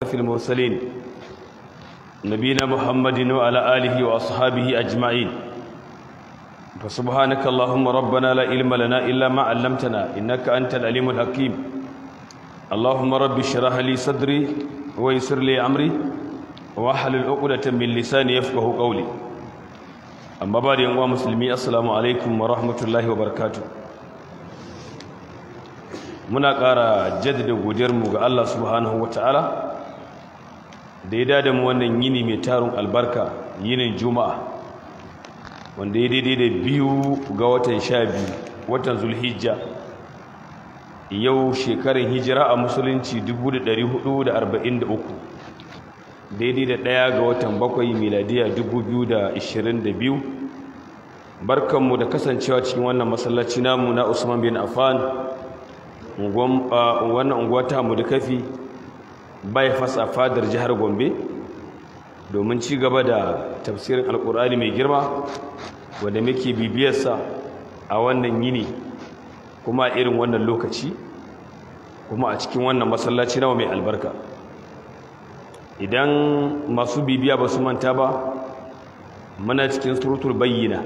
أشرف المرسلين نبينا محمد وعلى آله وأصحابه أجمعين فسبحانك اللهم ربنا لا علم لنا إلا ما علمتنا إنك أنت العليم الحكيم اللهم رب اشرح لي صدري ويسر لي أمري واحلل عقدة من لساني يفقه قولي أما بعد يا مسلمي السلام عليكم ورحمة الله وبركاته muna ƙara jaddada godiyarmu ga Allah subhanahu wata'ala da ya dada mu wannan yini mai tarin albarka yinin juma'a wanda ya daidai da biyu ga watan sha biyu watan zulhijja yau shekarun hijira a musulunci 1443 daidai da ɗaya ga watan bakwai miladiya 2022 barkanmu da kasancewa cikin wannan masallaci namu na usman bin affan wannan unguwa ta mu da kafi bai fasa fadar jihar gombe domin ci gaba da tafsirin alkur'ani mai girma wanda muke bibiyarsa a wannan yini kuma a irin wannan lokaci kuma a cikin wannan masallaci nawa mai albarka idan masu bibiya ba su manta ba muna cikin surutul bayyina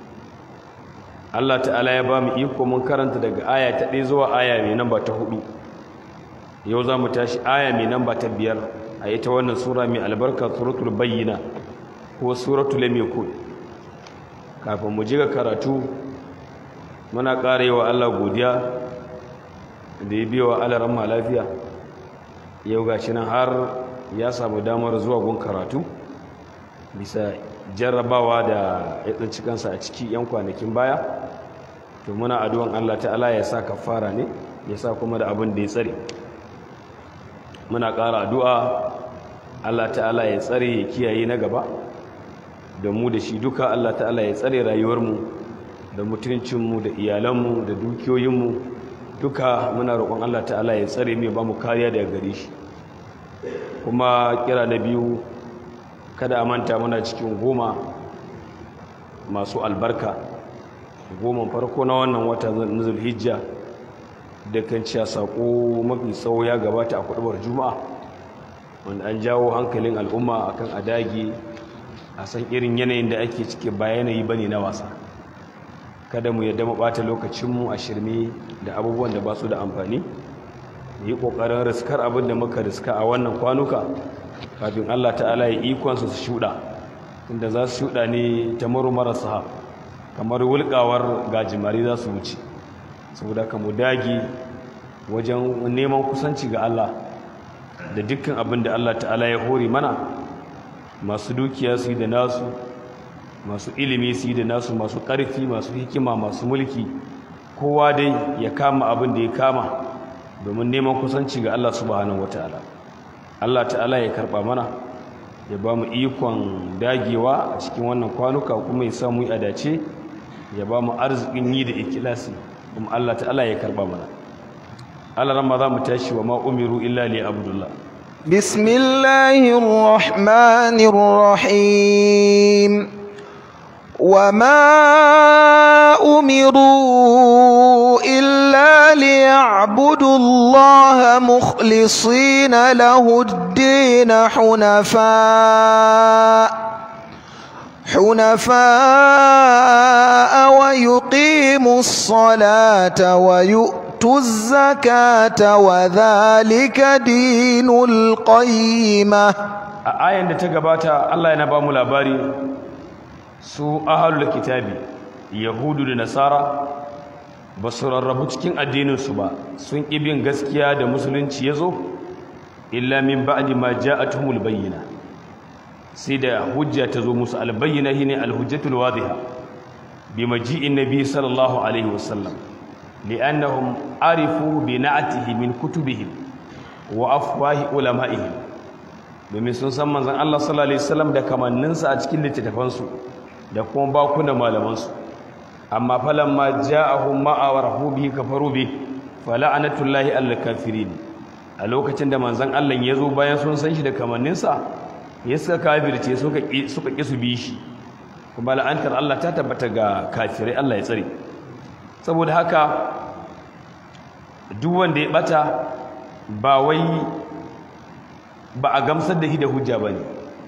Allah ta'ala ya ba mu iko mun karanta daga aya ta ɗaya zuwa aya mai namba ta hudu yau za mu tashi aya mai namba ta biyar a ita wannan sura mai albarka suratul bayyina ko suratul lamikun kafin mu ji ga karatu muna ƙara yi wa Allah godiya da ya biya wa alaran ma lafiya yau ga shi nan har ya samu damar zuwa gun karatu bisa jarrabawa da ya tsinci kansa a ciki 'yan kwanakin baya to muna addu'an Allah ta'ala ya sa kafara ne ya sa kuma da abin da ya tsare muna ƙara addu'a Allah ta'ala ya tsare ya kiyaye na gaba da mu da shi duka Allah ta'ala ya tsare rayuwarmu da mutuncinmu da iyalanmu da dukiyoyinmu duka muna roƙon Allah ta'ala ya tsare mai ba mu kariya daga gare shi kuma kira na biyu kada a manta muna cikin goma masu albarka goma farko na wannan wata na zulhijja da kan ciya saƙo mafi tsawo ya gabata a kudubar juma'a wanda an jawo hankalin al'umma akan adagi a san irin yanayin da ake cike ba yanayi bane na wasa kada mu yadda mu ɓata lokacinmu a shirme da abubuwan da ba su da amfani yi ƙoƙarin riskar abin da muka riska a wannan kwanuka kafin Allah ta'ala ya ikonsa su shuɗa inda za su shuɗa ne ta maru marasa kamar wulƙawar gajimari za su wuce saboda ka mu dage wajen neman kusanci ga Allah da dukkan abin da Allah ta'ala ya hore mana masu dukiya su yi da nasu masu ilimi su yi da nasu masu ƙarfi masu hikima masu mulki kowa dai ya kama abin da ya kama domin neman kusanci ga Allah subhanahu wataala Allah ta'ala ya karba mana ya ba mu ikon dagewa a cikin wannan kwanuka kuma ya samu yi adace ya ba mu arzikin yi da ikilasi kuma Allah ta'ala ya karba mana Allah ran za mu tashi wa ma umiru illa li abdullah bismillahir rahmanir rahim وما أمروا إلا ليعبدوا الله مخلصين له الدين حنفاء حنفاء ويقيموا الصلاة ويؤتوا الزكاة وذلك دين القيمة آية تقبات الله ينبام الأباري su ahalul kitabi yahudu da nasara ba su rarrabu cikin addininsu ba sun ƙi bin gaskiya da musulunci ya zo illa min ba'di ma ja'atuhumul bayyina sai da hujja ta zo musu albayyina shine alhujjatul wadiha bi maji'in nabi sallallahu alaihi wasallam li'annahum arifu bi na'atihi min kutubihim wa afwahi ulama'ihim domin sun san manzon Allah sallallahu alaihi wasallam da kamanninsa a cikin littattafansu da kuma bakunan malamansu amma falan ma ja'ahum ma awarahu bihi kafaru bi fala'anatullahi alal kafirin a lokacin da manzon Allah ya zo bayan sun san shi da kamanninsa ya suka kafirce suka suka ki su bi shi kuma la'antar Allah ta tabbata ga kafirai Allah ya tsare saboda haka duk wanda ya bata ba wai ba a gamsar da shi da hujja ba ne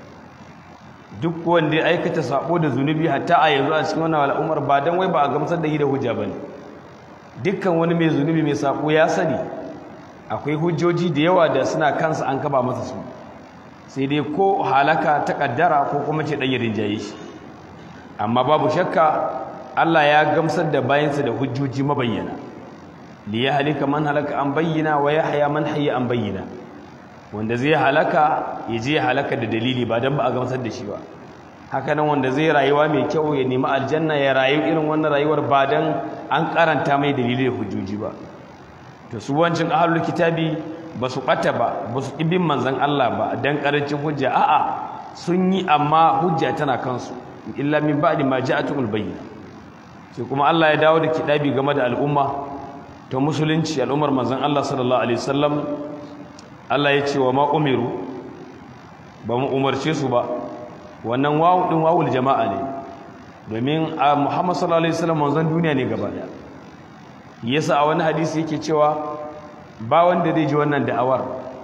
duk wanda ya aikata sabo da zunubi hatta a yanzu a cikin wannan al'ummar ba dan wai ba a gamsar da shi da hujja ba ne dukkan wani mai zunubi mai sabo ya sani akwai hujjoji da yawa da suna kansa an kaba masa su sai dai ko halaka ta kaddara ko kuma ce dan yarin jaye shi amma babu shakka Allah ya gamsar da bayansa da hujjoji mabayyana li ya halika man halaka an bayyana wa yahya man hayya an bayyana wanda zai halaka ya je halaka da dalili ba dan ba a gamsar da shi ba haka nan wanda zai rayuwa mai kyau ya nemi aljanna ya rayu irin wannan rayuwar ba dan an karanta mai dalili da hujjoji ba to su wancin ahlul kitabi ba su ɓata ba ba su ibin manzan Allah ba dan karancin hujja a'a sun yi amma hujja tana kansu illa min ba'di ma ja'atul bayyina sai kuma Allah ya dawo da kidabi game da al'umma ta musulunci al'ummar manzan Allah sallallahu alaihi wasallam Allah ya ce wa ma umiru ba mu umarce su ba wannan wawu din wawul jama'a ne domin a Muhammad sallallahu alaihi wasallam manzon duniya ne gaba daya yasa a wani hadisi yake cewa ba wanda zai ji wannan da'awar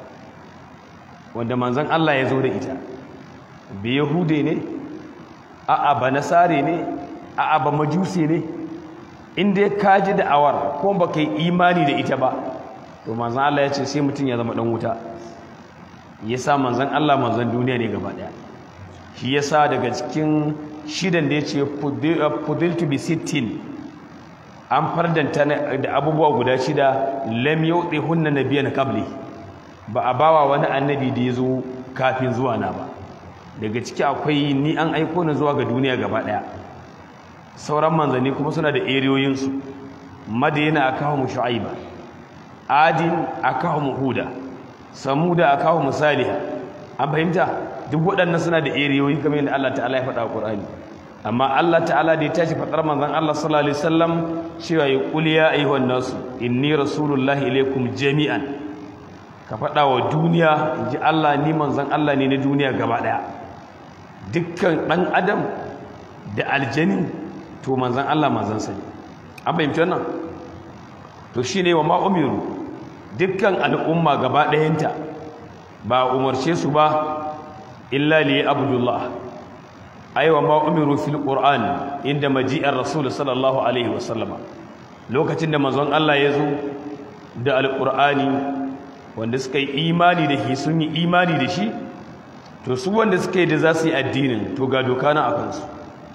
wanda manzon Allah ya zo da ita bi yahude ne a'a ba nasare ne a'a ba majusi ne inda ka ji da'awar ko ba kai imani da ita ba to manzon Allah ya ce sai mutum ya zama dan wuta yasa manzon Allah manzon duniya ne gaba daya shi yasa daga cikin shidan da yace fudiltu bi sittin an fardanta da abubuwa guda shida lam yudi hunna nabiyyan qabli ba a bawa wani annabi da yazo kafin zuwa na ba daga ciki akwai ni an aiko ni zuwa ga duniya gaba daya sauran manzanni kuma suna da eriyoyin su madina akahu shu'aiba adin akahu huda samuda akahu salih an fahimta duk waɗannan suna da eriyoyi kamar yadda Allah ta'ala ya faɗa a Qur'ani amma Allah ta'ala da ya tashi faɗar manzon Allah sallallahu alaihi wasallam cewa ya qul ya ayyuhan nasu inni rasulullahi ilaikum jami'an ka faɗa wa duniya inji Allah ni manzon Allah ne na duniya gaba ɗaya dukkan ɗan adam da aljani to manzon Allah manzon sa ne an fahimci wannan to shine wa ma umiru dukkan al'umma gaba ɗayanta ba umarce su ba illa li abdullah aiwa ma umiru fil qur'an inda maji'ar rasul sallallahu alaihi wasallama lokacin da manzon Allah ya zo da alqur'ani wanda suka yi imani da shi sun yi imani da shi to su wanda suka yi da za su yi addinin to ga doka na akan su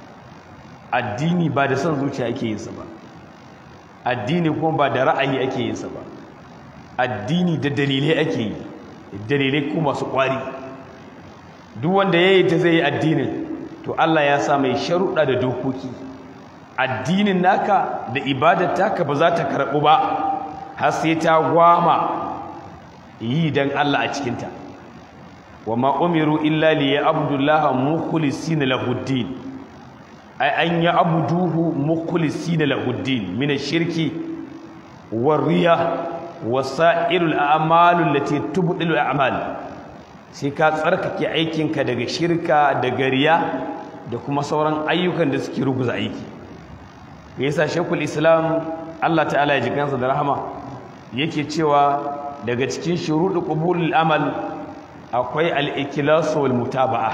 addini ba da son zuciya ake yin sa ba addini kuma ba da ra'ayi ake yin sa ba addini da dalilai ake yi dalilai kuma masu kwari duk wanda ya yi ta zai yi addinin to Allah ya sa mai sharuɗa da dokoki addinin naka da ibadar taka ba za ta karɓu ba har sai ta gwama yi don Allah a cikinta wa ma umiru illa li ya abdullaha mukhlisina lahuddin ai an ya abduhu mukhlisina lahuddin min ash-shirki war-riya wasa'irul a'malu allati tubdilu a'mal sai ka tsarkake aikinka daga shirka da gariya da kuma sauran ayyukan da suke ruguza aiki yasa shekul islam Allah ta'ala ya jikansa da rahama yake cewa daga cikin shuruɗu qubulul amal akwai al-ikhlas wal mutaba'a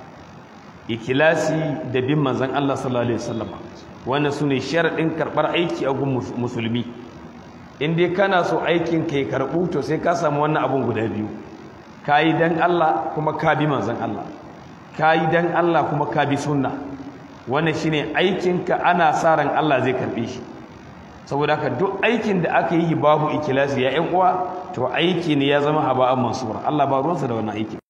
ikhlasi da bin manzon Allah sallallahu alaihi wasallam wannan sune sharadin karbar aiki a gun musulmi in dai kana so aikin ka ya karbu to sai ka samu wannan abun guda biyu kayi dan Allah kuma ka bi manzon Allah kayi dan Allah kuma ka bi sunna wannan shine aikinka ana sa ran Allah zai karbe shi saboda haka duk aikin da aka yi babu ikhlasi ya ƴan uwa to aiki ne ya zama haba'an mansura Allah ba ruwansa da wannan aiki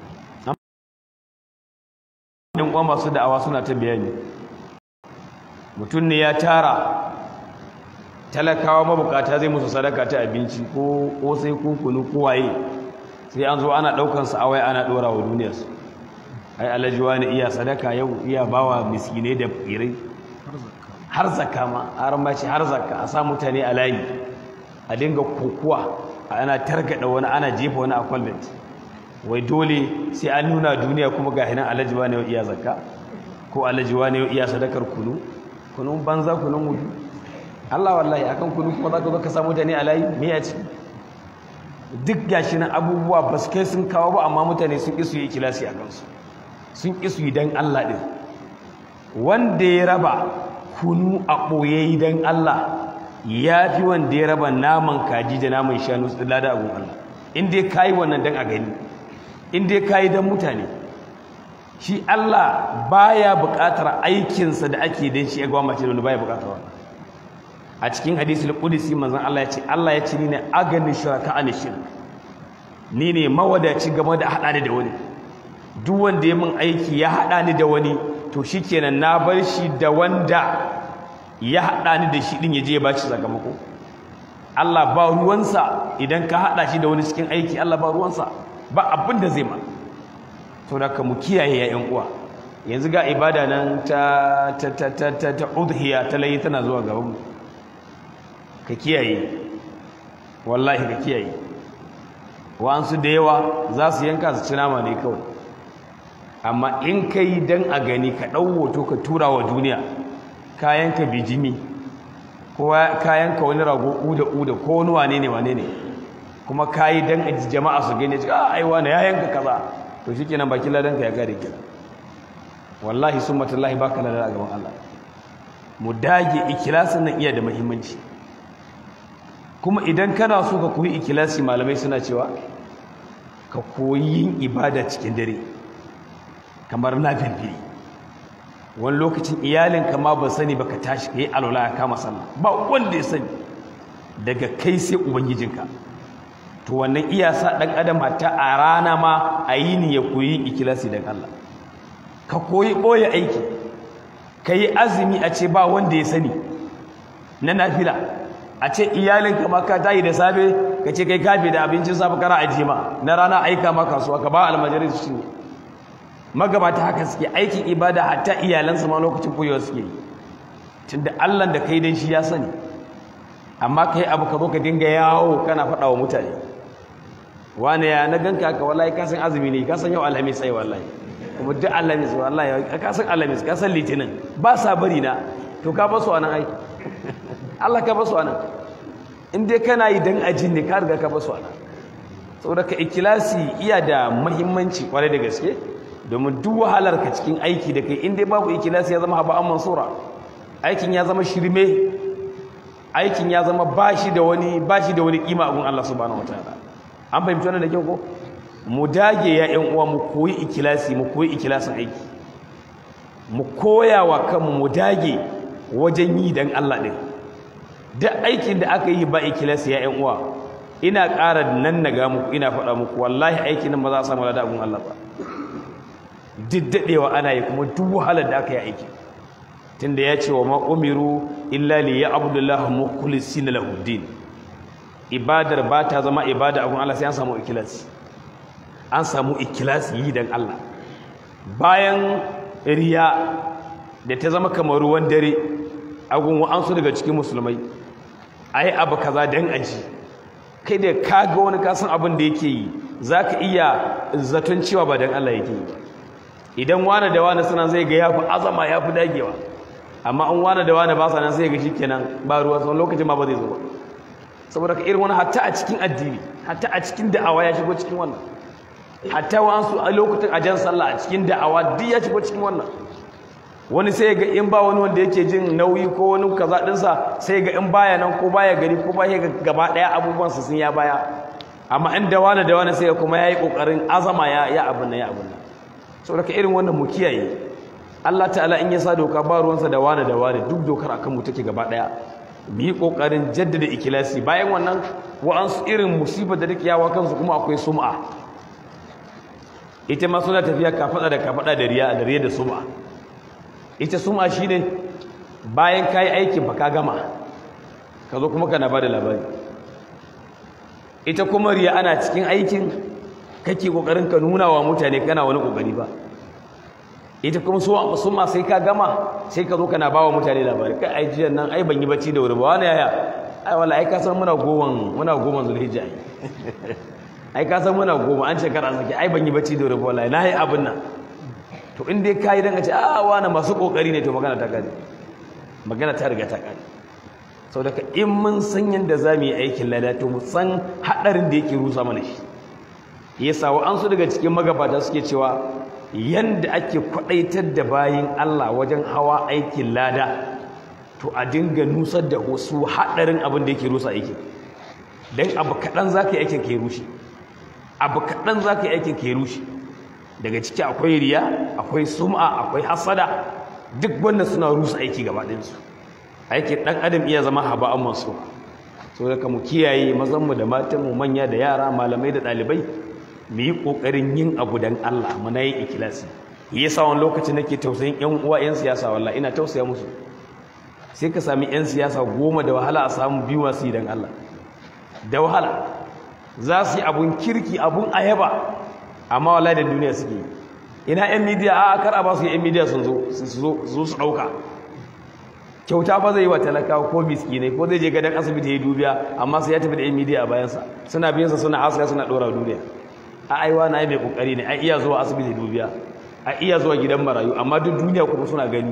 ƴan uwa masu da'awa suna ta bayani mutum ne ya tara talakawa mabukata zai musu sadaka ta abinci ko kosai ko kunu ko waye sai an zo ana daukan sa awai ana dora wa duniyar su ai alhaji wani iya sadaka yau iya bawa miskinai da firai har zakka ma har ma ce har zakka a sa mutane a layi a dinga kokuwa ana targada wani ana jefa wani a kwalbet wai dole sai an nuna duniya kuma ga hinan alhaji wani yau iya zakka ko alhaji wani yau iya sadakar kunu kunun banza kunun wudu Allah wallahi akan kunu kuma zaka zo ka samu mutane a layi me ya ci duk gashi na abubuwa ba su kai sun kawo ba amma mutane sun ƙi su yi ikilasi a kansu sun ƙi su yi don Allah ɗin wanda ya raba kunu a ɓoye don Allah ya fi wanda ya raba naman kaji da naman shanu su lada abun Allah in dai ka yi wannan don a gani in dai ka yi don mutane shi Allah baya buƙatar aikinsa da ake don shi ya gwamnati da wani baya buƙatar wannan a cikin hadisul qudsi manzon Allah ya ce Allah ya ce ni ne aganin shuraka an shirk ni ne mawadaci game da hada da wani duk wanda ya min aiki ya hada ni da wani to shikenan na bar shi da wanda ya hada ni da shi din ya je ya bashi sakamako Allah ba ruwansa idan ka hada shi da wani cikin aiki Allah ba ruwansa ba abin da zai ma to da ka mu kiyaye ya yan uwa yanzu ga ibada nan ta ta ta ta ta, ta udhiya ta layi tana zuwa gaban mu ka kiyaye wallahi ka kiyaye wa'ansu da yawa za su yanka su ci nama ne kawai amma in ka yi don a gani ka ɗau hoto ka tura wa duniya kayanka bijimi ko kayanka wani rago uda-uda ko wani wane ne wane ne kuma ka yi don a jama'a su gani a aiwa na ya yanka kaza to shi kenan bakin ladanka ya kare kira wallahi sun matallahi ba ka ladar a gaban Allah mu dage ikilasin nan iya da muhimmanci kuma idan kana so ka koyi ikilasi malamai suna cewa ka koyi yin ibada cikin dare kamar nafilfili wani lokacin iyalinka ma ba sani ba ka tashi ka yi alwala ya kama sallah ba wanda ya sani daga kai sai ubangijinka to wannan iya sa ɗan adam hatta a rana ma a yi ni ya koyi ikilasi don Allah ka koyi ɓoye aiki ka yi azumi a ce ba wanda ya sani na nafila a ce iyalinka ma ka tayi da safe ka ce kai kafe da abincin safe kana ajiye ma na rana aika ma kasuwa ka ba almajirai su cinye magabata haka suke aikin ibada hatta iyalansu ma lokacin koyewa suke yi tunda Allah da kai dan shi ya sani amma kai abu ka zo ka dinga yawo kana faɗa wa mutane wani ya na ganka ka wallahi ka san azumi ne ka san yau alhamis sai wallahi kuma duk alhamis wallahi ka san alhamis ka san litinin ba sa bari na to ka basu anan ai Allah ka basu anan in dai kana yi dan ajin ne ka riga ka basu anan saboda ka ikilasi iya da muhimmanci kwarai da gaske domin duk wahalar ka cikin aiki da kai in dai babu ikilasi ya zama haba'an mansura aikin ya zama shirme aikin ya zama bashi da wani bashi da wani kima a gun Allah subhanahu wataala an fahimci wannan da kyau ko mu dage ya ƴan uwa mu koyi ikilasi mu koyi ikilasin aiki mu koya wa kanmu mu dage wajen yi dan Allah din duk aikin da aka yi ba ikilasi ya ƴan uwa ina ƙara nan naga muku ina faɗa muku wallahi aikin nan ba za a samu lada gun Allah ba diddadewa ana yi kuma duk wahalar da aka yi aiki tunda ya ce wa ma umiru illa li ya'budullaha mukhlisina lahu din ibadar ba ta zama ibada abun Allah sai an samu ikhlasi an samu ikhlasi yi dan Allah bayan riya da ta zama kamar ruwan dare agun wa'ansu daga cikin musulmai ai abu kaza dan aji kai da kaga wani kasan abin da yake yi zaka iya zaton cewa ba dan Allah yake yi ba idan wane da wane suna zai ga ya fi azama ya fi dagewa amma an wane da wane ba sa nan sai ga shi kenan ba ruwa sau lokacin ma ba zai zo ba saboda ka irin wani hatta a cikin addini hatta a cikin da'awa ya shigo cikin wannan hatta wa'ansu a lokutan ajan sallah a cikin da'awa duk ya shigo cikin wannan wani sai ga in ba wani wanda yake jin nauyi ko wani kaza dinsa sai ga in baya nan ko baya gari ko baya ga gaba daya abubuwan sun ya baya amma in da wane da wane sai kuma yayi kokarin azama ya ya abun nan ya abun nan saboda irin wannan mu kiyaye Allah ta'ala in ya sa doka ba ruwansa da wani da wani duk dokar akan mu take gaba daya mu yi kokarin jaddada ikilasi bayan wannan wa'ansu irin musibar da take yawa kansu kuma akwai sum'a ita ma suna tafiya kafada da kafada da riya da riya da sum'a ita sum'a shine bayan kai aikin fa ka gama ka zo kuma kana bada labari ita kuma riya ana cikin aikin kake kokarin ka nuna wa mutane kana wani kokari ba ita kuma so sun ma sai ka gama sai ka zo kana ba wa mutane labari kai ai jiyan nan ai ban yi bacci da wuri ba wani yaya ai wala ai ka san muna goman muna goman zulhijja ai ai ka san muna goma an ce kar an saki ai ban yi bacci da wuri ba wallahi na yi abin nan to in dai kai dan a ce a wani masu kokari ne to magana ta kare magana ta riga ta kare sau daga in mun san yadda za mu yi aikin lada to mu san haɗarin da yake rusa mana shi ya sa wa'ansu daga cikin magabata suke cewa yadda ake kwaɗaitar da bayin Allah wajen hawa aikin lada to a dinga nusar da wasu haɗarin abin da yake rusa aikin don abu kaɗan za ka yi aikin ka rushe abu kaɗan za ka yi aikin ka rushe daga ciki akwai riya akwai sum'a akwai hasada duk wannan suna rusa aiki gaba ɗinsu aikin ɗan adam iya zama haba'an masu so da mu kiyaye mazanmu da matanmu manya da yara malamai da ɗalibai mu yi ƙoƙarin yin abu don Allah muna yin ikilasi yi yasa wani lokaci nake tausayin ƴan uwa ƴan siyasa wallahi ina tausaya musu sai ka sami ƴan siyasa goma da wahala a samu biyu masu yi don Allah da wahala za su yi abun kirki abun ayaba amma wallahi da duniya suke yi ina ƴan midiya a kar a ba su ƴan midiya sun zo su zo su ɗauka kyauta fa zai yi wa talakawa ko miskinai ko zai je gadon asibiti ya yi dubiya amma sai ya tafi da ƴan midiya a bayansa suna biyansa suna haska suna ɗora duniya a aiwa na yi mai kokari ne a iya zuwa asibiti dubiya a iya zuwa gidan marayu amma duk duniya kuma suna gani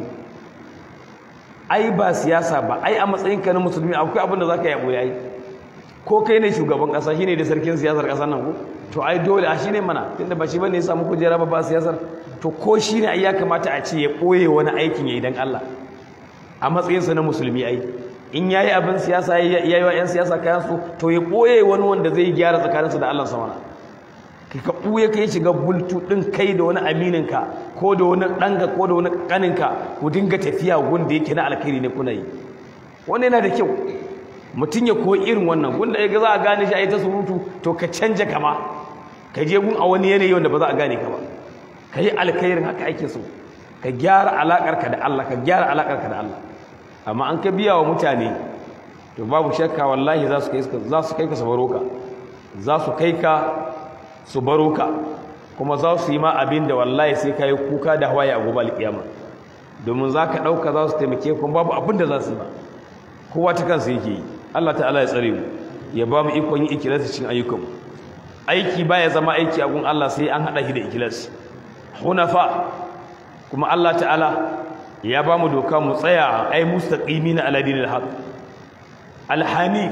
ai ba siyasa ba ai a matsayin ka na musulmi akwai abin da za ka yabo yayi ko kai ne shugaban kasa shine da sarkin siyasar kasar nan ko to ai dole a shine mana tunda ba shi bane ya samu kujera ba ba siyasar to ko shine ai ya kamata a ce ya boye wani aikin yayi dan Allah a matsayin sa na musulmi ai in yayi abin siyasa yayi wa yan siyasa kayan su to ya boye wani wanda zai gyara tsakaninsa da Allah sama kai ka ɓuya ka yi shiga bultu ɗin kai da wani amininka ko da wani ɗanka ko da wani ƙaninka ku dinga tafiya wanda yake na alkhairi ne kuna yi wannan yana da kyau mutum ya koyi irin wannan wanda ya ga za a gane shi a yi ta surutu to ka canja kama ka je gun a wani yanayi wanda ba za a gane ka ba ka yi alkhairin haka ake so ka gyara alaƙarka da Allah ka gyara alaƙarka da Allah amma an ka biya wa mutane to babu shakka wallahi za su kai ka su baro ka za su kai ka su baro ka kuma za su yi ma abin da wallahi sai ka yi kuka da hawaye a gobe alƙiyama domin za ka ɗauka za su taimake kuma babu abin da za su yi ba kowa ta kansa yake yi Allah ta'ala ya tsare mu ya ba mu ikon yin ikilasi cikin ayyukan aiki ba ya zama aiki a gun Allah sai an haɗa shi da ikilasi hunafa kuma Allah ta'ala ya ba mu doka mu tsaya ai mustaqimina ala dinil haqq al-hanif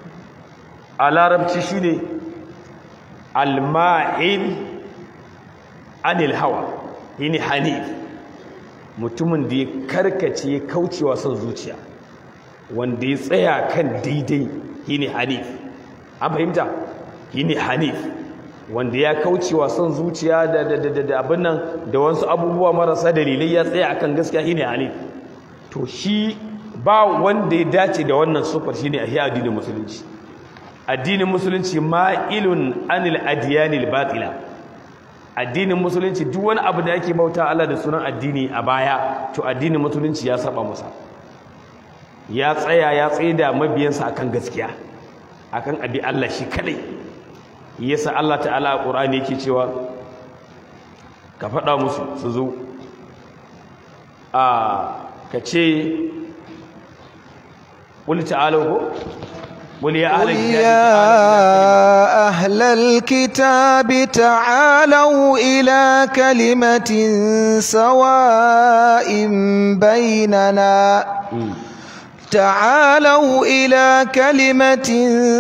a larabci shine alma'il anil hawa yini hanif mutumin da ya karkace ya kaucewa son zuciya wanda ya tsaya kan daidai yini hanif an fahimta yini hanif wanda ya kaucewa son zuciya da da da da abin nan da wasu abubuwa marasa dalilai ya tsaya akan gaskiya yini hanif to shi ba wanda ya dace da wannan sufar shine a addinin musulunci addinin musulunci ma'ilun anil adiyanil batila addinin musulunci duk wani abu da yake bauta Allah da sunan addini a baya to addinin musulunci ya saba masa ya tsaya ya tsaye da mabiyansa akan gaskiya akan abi Allah shi kadai yasa Allah ta'ala a Qur'ani yake cewa ka faɗa musu su zo a ka ce qul ta'alu ko قل يا أهل, قل يا أهل الكتاب تعالوا إلى كلمة سواء بيننا تعالوا إلى كلمة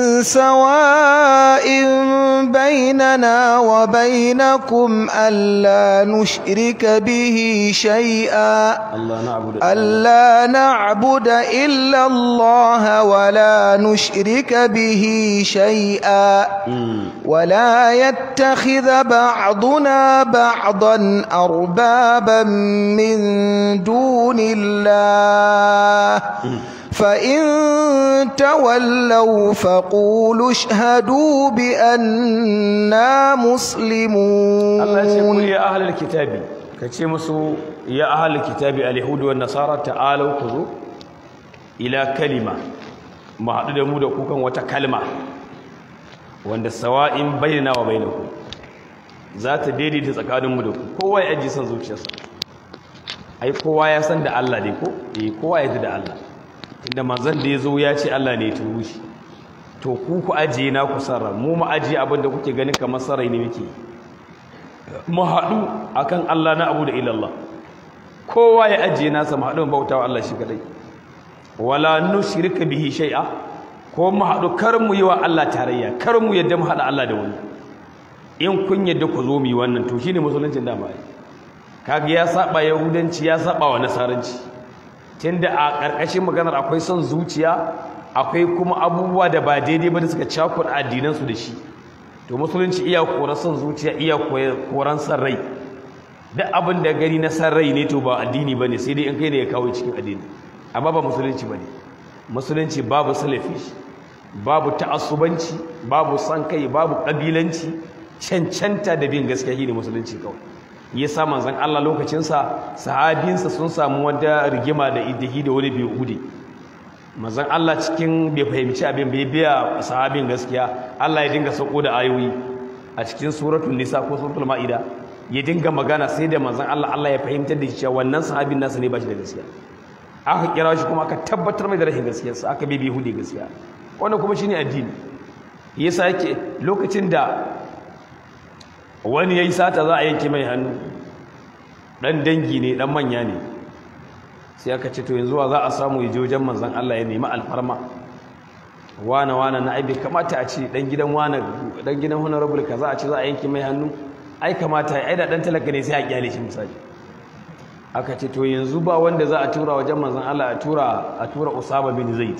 سواء بيننا وبينكم ألا نشرك به شيئا ألا نعبد إلا الله ولا نشرك به شيئا ولا يتخذ بعضنا بعضا أربابا من دون الله فإن تولوا فقولوا اشهدوا بأننا مسلمون الله يقول يا أهل الكتاب كتمسوا يا أهل الكتاب اليهود والنصارى تعالوا خذوا إلى كلمة ما حدد مودة كوكا وتكلمة wanda sawa'in bayyana wa bainaku za ta daidaita tsakaninmu da ku kowa ya ajiye san zuciyarsa ai kowa ya san da Allah ne ko eh kowa ya ji da Allah inda manzon da ya zo ya ce Allah ne ya turo shi to ku ku ajiye na ku sarra mu mu ajiye abin da kuke ganin kamar sarai ne muke mu haɗu akan Allah na abu da ilallah kowa ya ajiye nasa mu haɗu bautawa Allah shi kadai wala nushrika bihi shay'a ko mu haɗu kar mu yi wa Allah tarayya kar mu yadda mu haɗa Allah da wani in kun yadda ku zo mu yi wannan to shine musuluncin da mai kaga ya saba yahudanci ya saba wa nasaranci tunda a ƙarƙashin maganar akwai son zuciya akwai kuma abubuwa da ba daidai ba da suka cakuɗa addinansu da shi to musulunci iya koran son zuciya iya koran san rai duk abin da gani na san rai ne to ba addini ba ne sai dai in kai ne ya kawo cikin addini amma ba musulunci ba ne musulunci babu salafi babu ta'assubanci babu san kai babu ƙabilanci cancanta da bin gaskiya shine musulunci kawai yasa manzon Allah lokacinsa sahabinsa sun samu wata rigima da idihi da wani bai hude manzon Allah cikin bai fahimci abin bai biya sahabin gaskiya Allah ya dinga sauko da ayoyi a cikin suratul nisa ko suratul maida ya dinga magana sai da manzon Allah Allah ya fahimtar da shi cewa wannan sahabin nasa ne ba shi da gaskiya aka kira shi kuma aka tabbatar mai da rashin gaskiyarsa aka bai bai hude gaskiya wannan kuma shine addini yasa yake lokacin da wani yayi sata za a yanke mai hannu dan dangi ne dan manya ne sai aka ce to yanzu wa za a samu ya je wajen manzon Allah ya nemi alfarma wana wana na aibe kamata a ce dan gidan wana dan gidan honorable kaza a ce za a yanke mai hannu ai kamata ai da dan talaka ne sai a kyale shi misali aka ce to yanzu ba wanda za a tura wajen manzon Allah a tura a tura Usama bin Zaid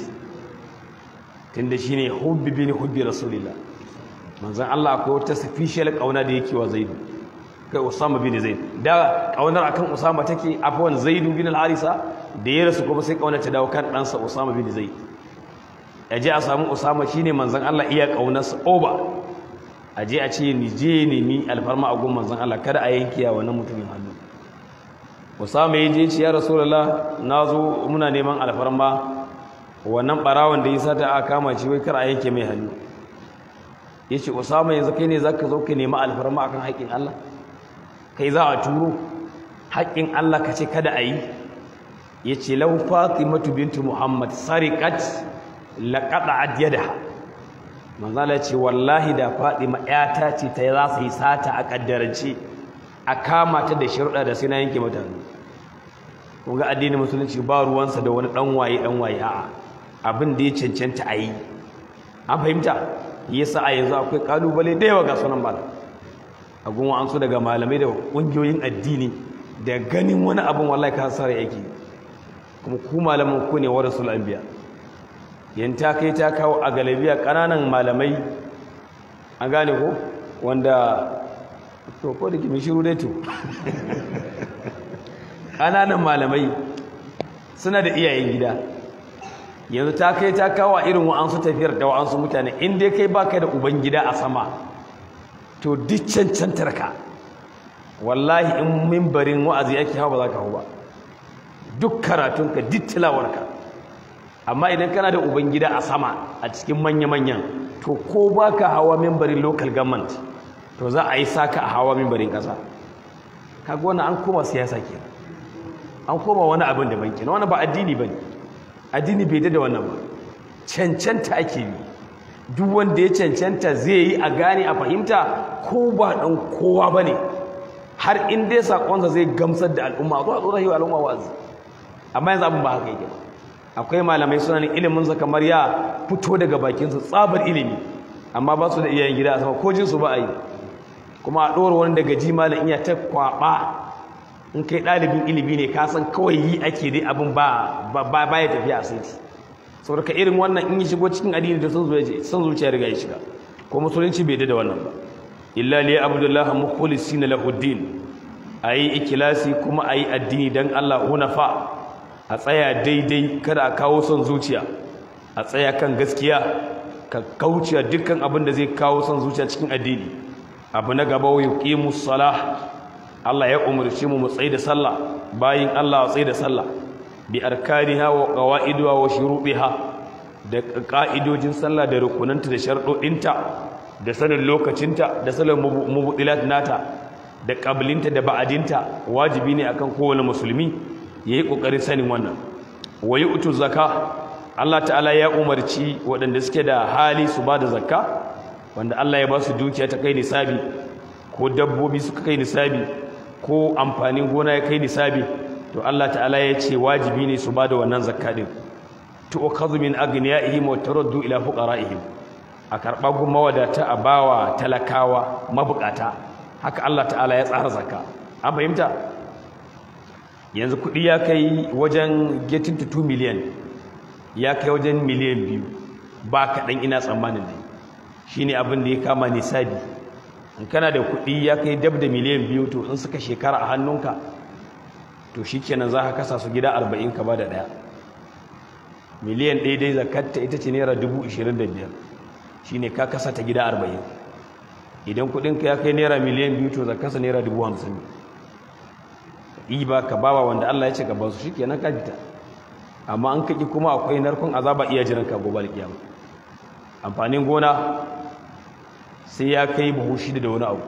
tunda shine hubbi bin hubbi rasulillah manzon Allah akwai wata special kauna da yake wa Zaid kai Usama bin Zaid da kaunar akan Usama take afwan Zaid bin al-Harisa da ya rasu kuma sai kaunar ta dawo kan ɗansa Usama bin Zaid aje a samu Usama shine manzon Allah iya kaunarsa oba aje a ce ni je ne ni alfarma a gun manzon Allah kada a yanke ya wannan mutumin hannu Usama yaje ce ya Rasulullah nazo muna neman alfarma wannan barawon da yasa ta aka kama shi wai kar a yanke mai hannu yace Usama yanzu kai ne zaka zo ka nemi alfarma akan haƙin Allah kai za a turo haƙƙin Allah ka ce kada a yi ya ce lau fatimatu bintu muhammad sariƙat laƙaɗa adyadaha manzala ce wallahi da fatima ƴata ce ta za su yi sata a ƙaddarance a kama ta da shirɗa da sai na yanke mata hannu kun ga addinin musulunci ba ruwansa da wani ɗan waye ɗan waye a'a abin da ya cancanta a yi an fahimta yasa a yanzu akwai ƙalubale da yawa ga sunan bala a gunwa an so daga malamai da ƙungiyoyin addini da ganin wani abin wallahi ka sara yake kuma ku malaman ku ne wa rasul anbiya yan ta kai ta kawo a galabiya ƙananan malamai an gane ko wanda to ko da kimi shiru dai to ƙananan malamai suna da iyayen gida yanzu ta kai ta kawo irin wa'ansu tafiyar da wa'ansu mutane in dai kai baka da uban gida a sama to duk cancantar ka wallahi in mimbarin wa'azi yake hawa ba za ka hau ba duk karatunka duk tilawarka amma idan kana da ubangida a sama a cikin manya-manyan to ko ba ka hawa mimbarin local government to za a yi saka a hawa mimbarin ƙasa kaga wannan an koma siyasa ke an koma wani abin da banki na wani ba addini ba ne addini bai da wannan ba cancanta ake yi duk wanda ya cancanta zai yi a gane a fahimta ko ba ɗan kowa ba ne har in dai saƙonsa zai gamsar da al'umma zuwa tsoron yi wa al'umma wazi amma yanzu abin ba haka yake ba akwai malamai suna ne iliminsa kamar ya fito daga bakinsu tsabar ilimi amma ba su da iyayen gida a sama ko jinsu ba a yi kuma a ɗora wani daga ji malam iya ta kwaɓa in kai ɗalibin ilimi ne ka san kawai yi ake dai abin ba ba ya tafiya a saiti saboda ka irin wannan in yi shigo cikin addini da son zuciya riga ya shiga ko musulunci bai da wannan ba illa li abdullahi mukhlisina lahu din ayi ikilasi kuma ayi addini dan Allah hunafa a tsaya daidai kada a kawo son zuciya a tsaya kan gaskiya ka kauce dukkan abin da zai kawo son zuciya cikin addini abu na gaba wa yuqimus salah Allah ya umarci mu mu tsaye da sallah bayin Allah tsaye da sallah bi arkaniha wa qawaidiha wa shurubiha da ka'idojin sallah da rukunanta da sharɗoɗinta da sanin lokacinta da sanin mubudilat nata da ƙabilinta da ba'adinta wajibi ne akan kowane musulmi yayi kokarin sanin wannan wayi utu zakka Allah ta'ala ya umarci waɗanda suke da hali su ba da zakka wanda Allah ya ba su dukiya ta kai nisabi ko dabbobi suka kai nisabi ko amfanin gona ya kai nisabi to Allah ta'ala ya ce wajibi ne su ba da wannan zakka din tu'khadhu min aghniyaihim wa turaddu ila fuqara'ihim a karba gumma wadata a bawa talakawa mabukata haka Allah ta'ala ya tsara zakka an fahimta yanzu kudi ya kai wajen getting to 2 million ya kai wajen miliyan biyu ba kaɗan ina tsammanin ne shine abin da ya kama nisabi in kana da kudi ya kai dab da miliyan biyu to in suka shekara a hannunka to shikenan za ka kasa su gida 40 ka ba da ɗaya miliyan ɗaya dai zakatta ita ce naira dubu ishirin da biyar shi ne ka kasa ta gida arba'in idan kuɗinka ya kai naira miliyan biyu to zakasa naira dubu hamsin ne ba ka bawa wanda allah ya ce ka ba su shi kenan ka fita amma an kaƙi kuma akwai narkon azaba iya jiran ka gobe alƙiyama amfanin gona sai ya kai buhu shida da wani abu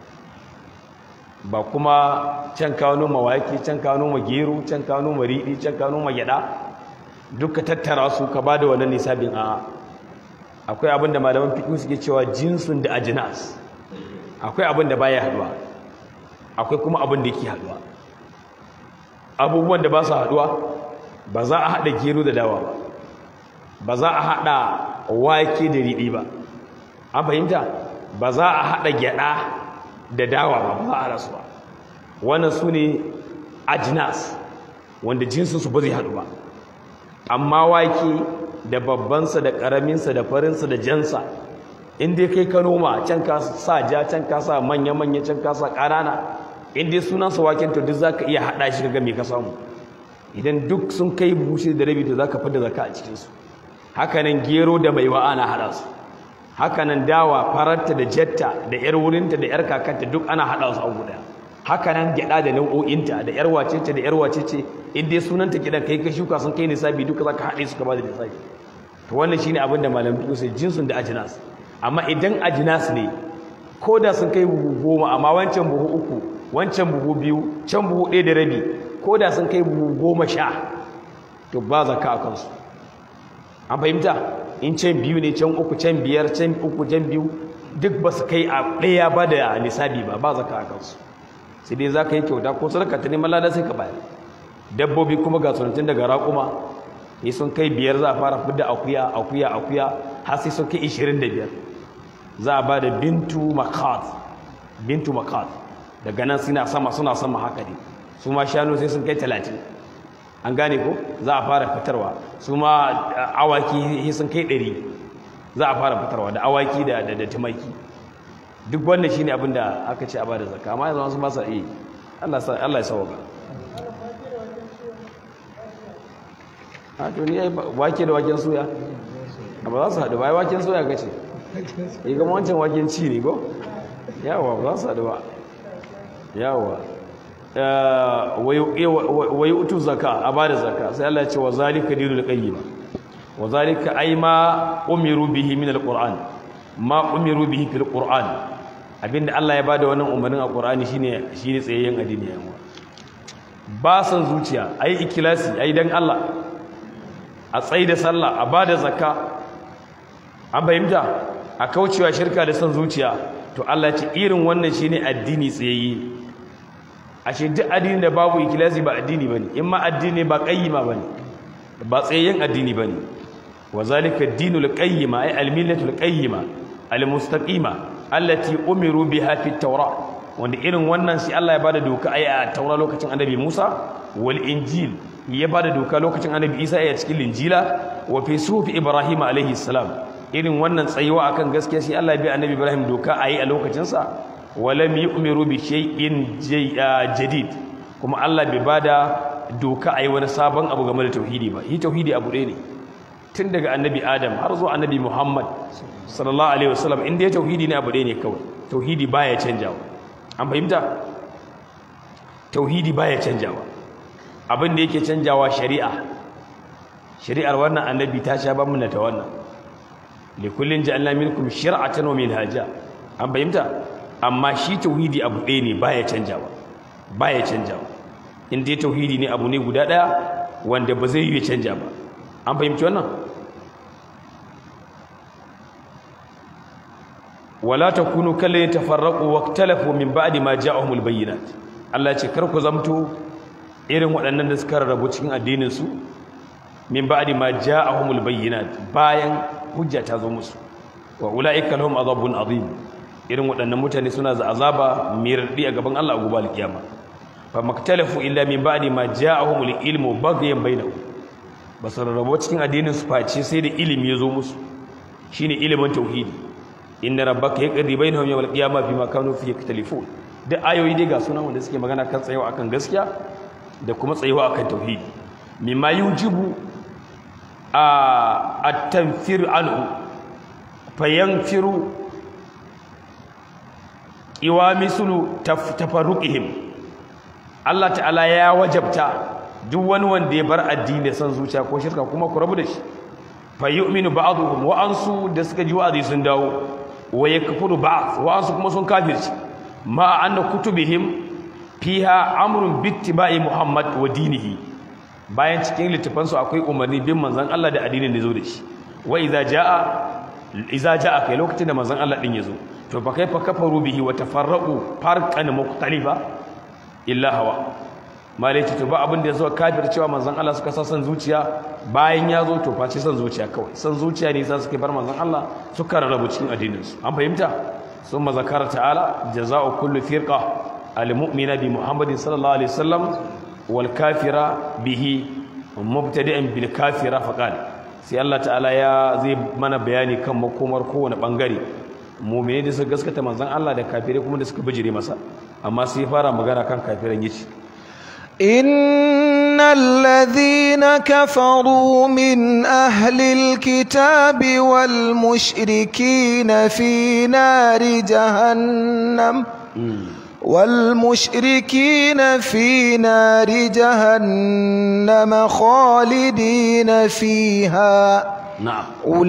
ba kuma can kawo noma wake can kawo noma gero can kawo noma riɗi can kawo noma gyaɗa duka tattara su ka ba da wannan nisabin a akwai abin da malaman fiƙi suke cewa jinsun da ajinas akwai abin da baya haduwa akwai kuma abin da yake haduwa abubuwan da ba su haduwa ba za a haɗa gero da dawa ba ba za a haɗa wake da riɗi ba an fahimta ba za a haɗa gyaɗa da dawa ba ba za a rasu ba wannan su ne ajinas wanda jinsinsu ba zai haɗu ba amma wake da babbansa da ƙaraminsa da farinsa da jansa inda kai ka noma can ka sa ja can ka sa manya-manya can ka sa ƙanana inda sunansa waken to duk za ka iya haɗa shi ga me ka samu idan duk sun kai bushe da rabi to za ka fada zaka a cikinsu hakanan gero da mai ana haɗa su hakanan dawa fararta da jetta da yar wurinta da yar kakanta duk ana haɗa su a guda hakanan gyaɗa da nau'o'inta da yar wacece da yar wacece in dai sunanta gidan kai ka shuka sun kai nisabi duka zaka haɗe su ka ba da nisabi to wannan shine abin da malam fiqh sai jinsun da ajnas amma idan ajnas ne ko da sun kai buhu goma amma wancan buhu uku wancan buhu biyu can buhu ɗaya da rabi ko da sun kai buhu goma sha to ba zakka a kansu an fahimta in can biyu ne can uku can biyar can uku can biyu duk ba su kai a ɗaya ba da nisabi ba ba zakka a kansu sai dai za ka yi kyauta ko sadaka ta neman lada sai ka bayar dabbobi kuma ga sunantun daga raƙuma sai sun kai biyar za a fara fidda akuya akuya akuya har sai sun kai ishirin da biyar za a ba da bintu makat bintu makat daga nan suna sama suna sama haka ne su ma shanu sai sun kai talatin an gane ko za a fara fitarwa su ma awaki sai sun kai ɗari za a fara fitarwa da awaki da da tumaki duk wannan shine abin da aka ce a bada zakka amma yanzu wasu ba sa iya Allah sa Allah ya sauka a to ni ai wake da waken suya ba za su haɗu ba ai waken suya kace yi ga wancan waken ci ne ko yawa ba za su haɗu ba yawa wayi utu zaka a bada zakka sai Allah ya ce wa zalika dinul qayyim wa zalika ay ma umiru bihi min alquran ma umiru bihi fil qur'an abinda Allah ya bada wannan umarnin a qur'ani shine shine tsayayyen addini yawa ba san zuciya ayi ikhlasi ayi dan Allah a tsayi da sallah a bada zakka an fahimta a kaucewa shirka da san zuciya to Allah ya ce irin wannan shine addini tsayayye ashe duk addini da babu ikhlasi ba addini bane in ma addini ba qayyima bane ba tsayayyen addini bane wa zalika ad-dinul qayyima ay al-millatul qayyima al-mustaqima allati umiru biha fi at-taura wanda irin wannan shi Allah ya bada doka ai a taura lokacin annabi Musa wal injil ya bada doka lokacin annabi Isa a cikin linjila wa fi sufi Ibrahim alaihi salam irin wannan tsayuwa akan gaskiya shi Allah ya bi annabi Ibrahim doka ayi a lokacin sa walam yu'miru bi shay'in jadid kuma Allah bai bada doka ayi wani sabon abu game da tauhidi ba shi tauhidi abu ɗaya ne tun daga annabi Adam har zuwa annabi Muhammad sallallahu alaihi wasallam inda ya tauhidi ne abu ɗaya ne kawai tauhidi baya canjawa an fahimta tauhidi baya canjawa abin da yake canjawa shari'a shari'ar wannan annabi ta sha ban ta wannan likullin ja'alna minkum shir'atan wa minhaja an fahimta amma shi tauhidi abu ɗaya ne baya canjawa baya canjawa in dai tauhidi ne abu ne guda ɗaya wanda ba zai yi canja ba an fahimci wannan wala takunu kallon tafarraqu waqtalafu min ba'di ma ja'ahumul bayyinat Allah ya ce kar ku zamto irin waɗannan da suka rarrabu cikin addinin su min ba'di ma ja'ahumul bayyinat bayan hujja ta zo musu wa ulaika lahum adhabun adhim irin waɗannan mutane suna da azaba mai radi a gaban Allah a gobe alkiyama fa maktalafu illa min ba'di ma ja'ahumul ilmu baghyan bainahum basu rarrabo cikin addinin su face sai da ilimi ya zo musu shine ilimin tauhidi inna rabbaka yaqdi bainahum yawmal qiyamah bima kanu fihi yaktalifun duk ayoyi dai ga sunan wanda suke magana kan tsayawa akan gaskiya da kuma tsayawa akan tauhidi mimma yujibu a at-tanfir anhu fayanfiru iwamisulu tafarruqihim Allah ta'ala ya wajabta duk wani wanda ya bar addini san zuciya ko shirka kuma ku rabu da shi fa yu'minu ba'dhum wa ansu da suka ji wa'azi sun dawo wa yakfuru ba'd wa ansu kuma sun kafirci ma anna kutubihim fiha amrun bittiba'i muhammad wa dinihi bayan cikin littafansu akwai umarni bin manzon Allah da addinin da zo da shi wa idza jaa idza jaa kai lokacin da manzon Allah din yazo to fa kaifa kafaru bihi wa tafarraqu farqan mukhtalifa illa hawa malaiti to ba abin da yazo kafir cewa manzon Allah suka sa san zuciya bayan ya zo to face san zuciya kawai san zuciya ne sai suka bar manzon Allah suka rarrabu cikin addinin su an fahimta summa zakara ta'ala jazaa'u kullu firqa al-mu'mina bi muhammadin sallallahu alaihi wasallam wal kafira bihi mubtadi'an bil kafira faqala sai Allah ta'ala ya zai mana bayani kan makomar kowane bangare mu'mini da suka gaskata manzon Allah da kafirai kuma da suka bijire masa amma sai fara magana kan kafiran yace إن الذين كفروا من أهل الكتاب والمشركين في نار جهنم والمشركين في نار جهنم خالدين فيها na'am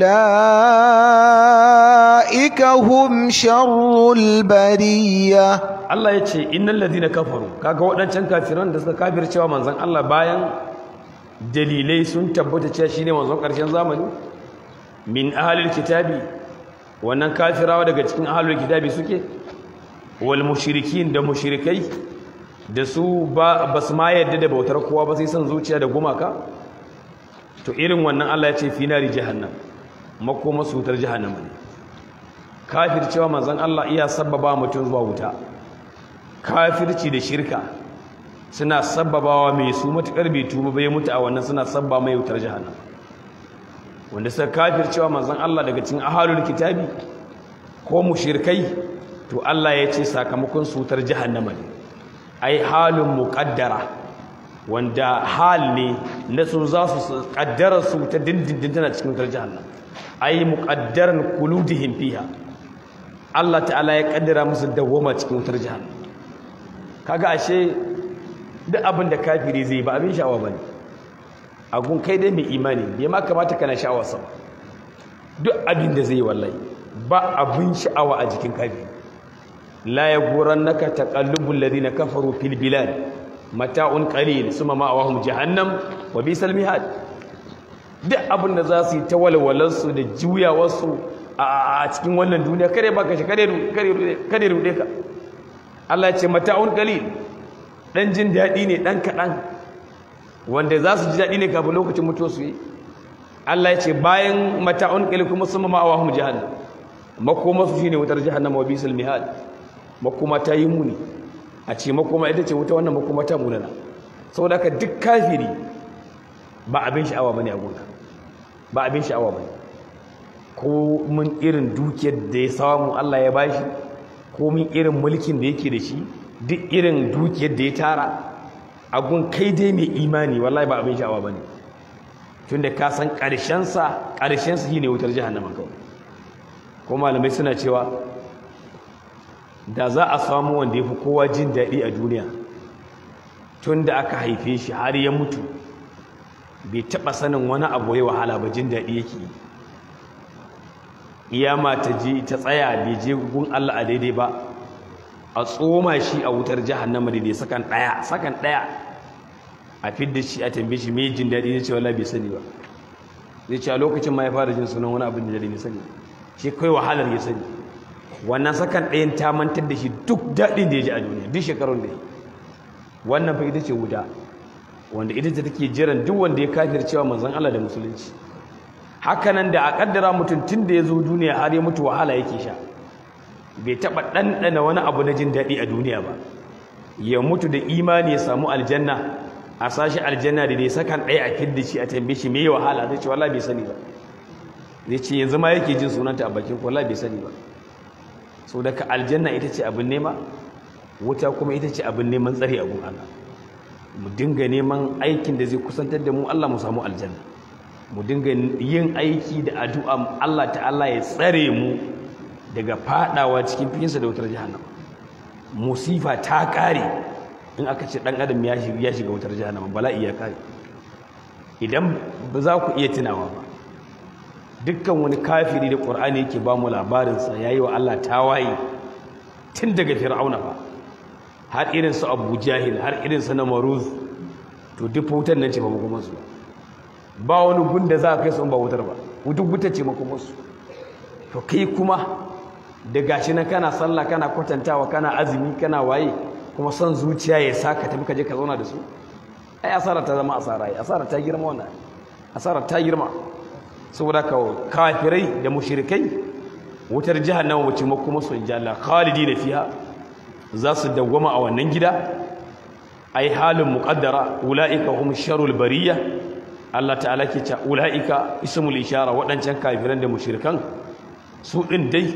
أولئك هم شر البرية Allah ya ce innal ladina kafaru kaga waɗancan kafiran da suka kafircewa manzon Allah bayan dalilai sun tabbata cewa shine manzon ƙarshen zamani min ahlil kitabi wannan kafirawa daga cikin ahlul kitabi suke wal mushrikin da mushrikai da su ba basu ma yadda da bautar kowa ba sai san zuciya da gumaka to irin wannan Allah ya ce fi nari jahannam makoma sutar jahannama ne kafircewa manzon Allah iya sabbaba mutum zuwa wuta kafirci da shirka suna sabbabawa mai su matukar bai tuba bai mutu a wannan suna sabba mai wutar jahannam wanda suka kafircewa manzon Allah daga cikin ahalul kitabi ko mushrikai to Allah ya ce sakamakon sutar jahannama ne ai halun muqaddara wanda hal ne na su za su kaddara su ta dindindin tana cikin wutar jahannam ai muqaddaran kuludihim fiha Allah ta'ala ya kaddara musu dawwama cikin wutar jahannam kaga ashe duk abin da kafiri zai ba abin sha'awa bane agun kai dai mai imani bai ma kamata kana sha'awa sa duk abin da zai wallahi ba abin sha'awa a jikin kafiri la yaghurannaka taqallubul ladina kafaru fil bilad mata'un qalil summa ma'awahum jahannam wa bisal mihad duk abin da za su yi ta walwalarsu da juyawarsu a cikin wannan duniya kare baka shi kare rude ka Allah ce mata'un qalil dan jin dadi ne dan kadan wanda za su ji dadi ne kafin lokacin mutuwa su yi Allah ya ce bayan mata'un qalil kuma summa ma'awahum jahannam makoma su shine wutar jahannam wa bisal mihad makoma ta yi muni a ce makoma ita ce wuta wannan makoma ta munana saboda haka duk kafiri ba abin sha'awa bane a gunka ba abin sha'awa bane ko mun irin dukiyar da ya samu Allah ya bashi ko mun irin mulkin da yake da shi duk irin dukiyar da ya tara a gun kai dai mai imani wallahi ba abin sha'awa bane tunda ka san ƙarshen sa ƙarshen sa shine wutar jahannama kawai ko malamai suna cewa da za a samu wanda ya fi kowa jin daɗi a duniya tun da aka haife shi har ya mutu bai taɓa sanin wani abu ya wahala ba jin daɗi yake iyama ta je ta tsaya bai je gun Allah a daidai ba a tsoma shi a wutar jahannama daidai sakan ɗaya sakan ɗaya a fidda shi a tambaye shi mai jin daɗi ne ce wala bai sani ba zai ce a lokacin ma ya fara jin sunan wani abin da daɗi ne sani shi kai wahalar ya sani wannan sakan ɗayan ta mantar da shi duk daɗin da ya ji a duniya duk shekarun da ya wannan fa ita ce wuta wanda ita ce take jiran duk wanda ya kafircewa manzon Allah da musulunci hakanan da a kaddara mutum tun da ya zo duniya har ya mutu wahala yake sha bai taɓa ɗanɗana wani abu na jin daɗi a duniya ba ya mutu da imani ya samu aljanna a sashi aljanna da dai sakan ɗaya a fidda shi a tambaye shi me wahala zai ce wallahi bai sani ba zai ce yanzu ma yake jin sunanta a bakin wallahi bai sani ba so daga aljanna ita ce abin nema wuta kuma ita ce abin neman tsari a gun Allah mu dinga neman aikin da zai kusantar da mu Allah mu samu aljanna mu dinga yin aiki da addu'a Allah ta'ala ya tsare mu daga fadawa cikin fikinsa da wutar jahannama musifa ta kare in aka ce dan adam ya shiga ya shiga wutar jahannama bala'i ya kare idan ba za ku iya tunawa ba dukkan wani kafiri da qur'ani yake ba mu labarin sa yayi wa Allah tawaye tun daga fir'auna ba har irin su Abu Jahil har irin su Namruz to duk wutar nan ce ba kuma su ba wani gunda za ka kai su ba wutar ba duk wutar ce kuma su to kai kuma da gashi nan kana sallah kana kwatantawa kana azumi kana waye kuma son zuciya ya saka tafi ka je ka zauna da su ai asara ta zama asara ai asara ta girma wannan asara ta girma saboda ka kafirai da mushrikai wutar jahannama wace makoma su inja Allah khalidina fiha za su dawwama a wannan gida ai halin muqaddara ulaika hum sharul bariyya Allah ta'ala ke cewa ulaika ismul ishara wadancan kafiran da mushrikan su din dai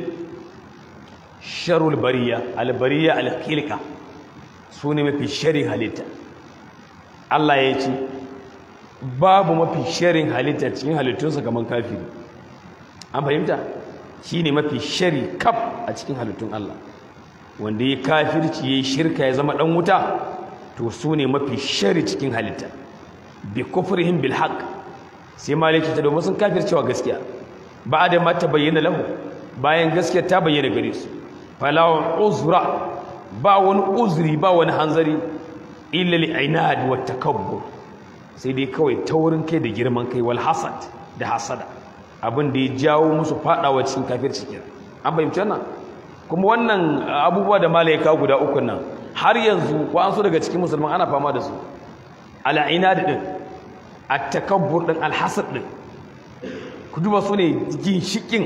sharul bariya albariya alkhilqa su ne mafi sharin halitta Allah ya ce babu mafi sharin halitta cikin halittunsa kamar kafiri an fahimta shi ne mafi shari kaf a cikin halittun Allah wanda ya kafirci ya yi shirka ya zama ɗan wuta to su ne mafi shari cikin halitta bi kufrihim bil haqq sai malaki ta domin sun kafircewa gaskiya ba da ma ta bayyana lahu bayan gaskiya ta bayyana gare su fala uzra ba wani uzuri ba wani hanzari illa li ainad wa takabbur sai dai kawai taurin kai da girman kai wal hasad da hasada abin da ya jawo musu fadawa cikin kafirci kenan an fahimci wannan kuma wannan abubuwa da malaika guda uku nan har yanzu ko an so daga cikin musulman ana fama da su al ainad din at takabbur din al hasad din ku duba su ne ginshikin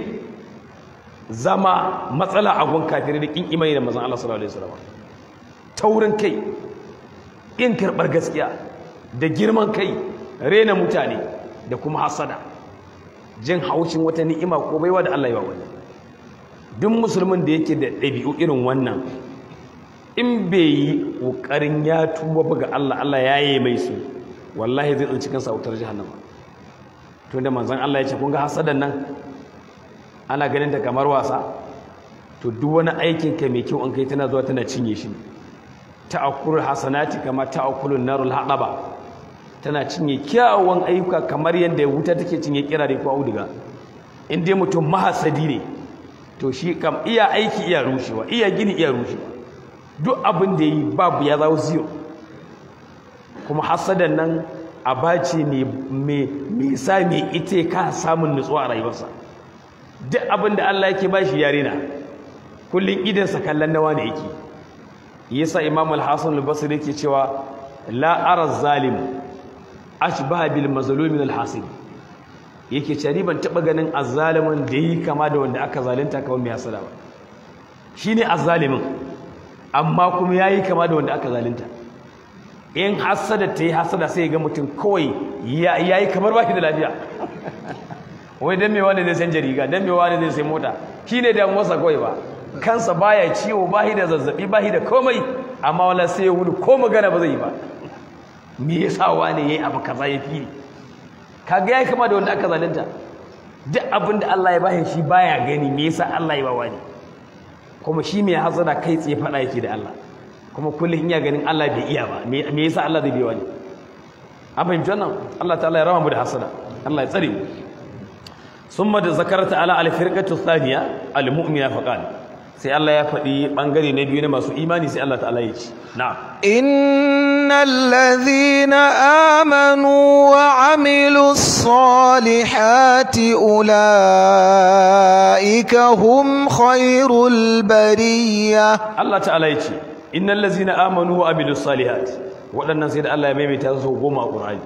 zama matsala a gun kafirai da kin imani da manzon Allah sallallahu alaihi wasallam taurin kai in karbar gaskiya da girman kai rena mutane da kuma hasada jin haushin wata ni'ima ko baiwa da Allah ya wani duk musulmin da yake da ɗabi'u irin wannan in bai yi ƙoƙarin ya tuba ba ga Allah Allah ya yi mai su wallahi zai tsinci kansa wutar jahannama to da manzon Allah ya ce kun ga hasadan nan ana ganin ta kamar wasa to duk wani aikin ka mai kyau an kai tana zuwa tana cinye shi ta'akkulul hasanati kama ta'akkulun narul hadaba tana cinye kyawun ayyuka kamar yadda wuta take cinye kirare ko auduga in dai mutum mahasadi ne to shi kam iya aiki iya rushewa iya gini iya rushewa duk abin da yi babu ya zawo zero kuma hasadan nan abaci ne mai sa mai ita ka samun nutsuwa a rayuwarsa duk abin da Allah yake ba shi yare na kullum idansa kallon nawa ne yake yasa imam al-hasan al-basri yake cewa la ara zalim ashbaha bil mazlum min al-hasib yake cewa ni ban taba ganin azzalimin da yi kama da wanda aka zalunta kawai mai hasada ba shine azzalimin amma kuma yayi kama da wanda aka zalunta in hasada ta yi hasada sai ga mutum kawai yayi kamar baki da lafiya wai dan me wani zai san jariga dan me wani zai sai mota shine da motsa kawai ba kansa baya ciwo bahi da zazzabi bahi da komai amma wala sai ya wuni ko magana ba zai yi ba me yasa wani yayi abu kaza ya fi kaga yayi kama da wanda aka zalunta duk abin da Allah ya bashi shi baya gani me yasa Allah ya ba wani kuma shi mai hasada kai tsaye fada yake da Allah kuma kullum in ya ganin Allah bai iya ba me yasa Allah zai bi wani an fahimci wannan Allah ta'ala ya rama mu da hasada Allah ya tsare mu ثم ذكرت على الفرقه الثانيه المؤمنه فقال sai Allah ya faɗi ɓangare na biyu na masu imani sai Allah ta'ala ya ce na'am innal ladhina amanu wa amilus salihati ulaika hum khairul bariyah Allah ta'ala ya ce innal ladzina amanu wa amilus salihat waɗannan sai da Allah ya maimaita su goma a Qur'ani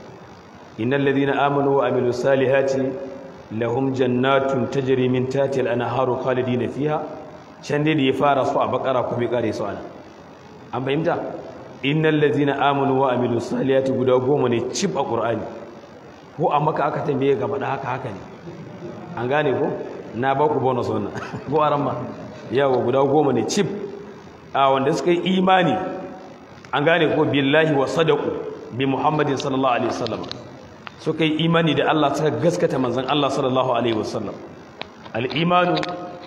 innal ladzina amanu wa amilus salihati lahum jannatun tajri min tahtiha al-anharu khalidina fiha can dai da ya fara su a bakara kuma ya kare su ana an fahimta innal ladzina amanu wa amilus salihati guda goma ne cib a Qur'ani ko a maka aka tambaye ga faɗa haka haka ne an gane ko na ba ku bonus wannan ko a ramma yawa guda goma ne cif a wanda suka yi imani an gane ko billahi wa sadaku bi muhammadin sallallahu alaihi wasallam suka yi imani da Allah suka gaskata manzon Allah sallallahu alaihi wasallam al-imanu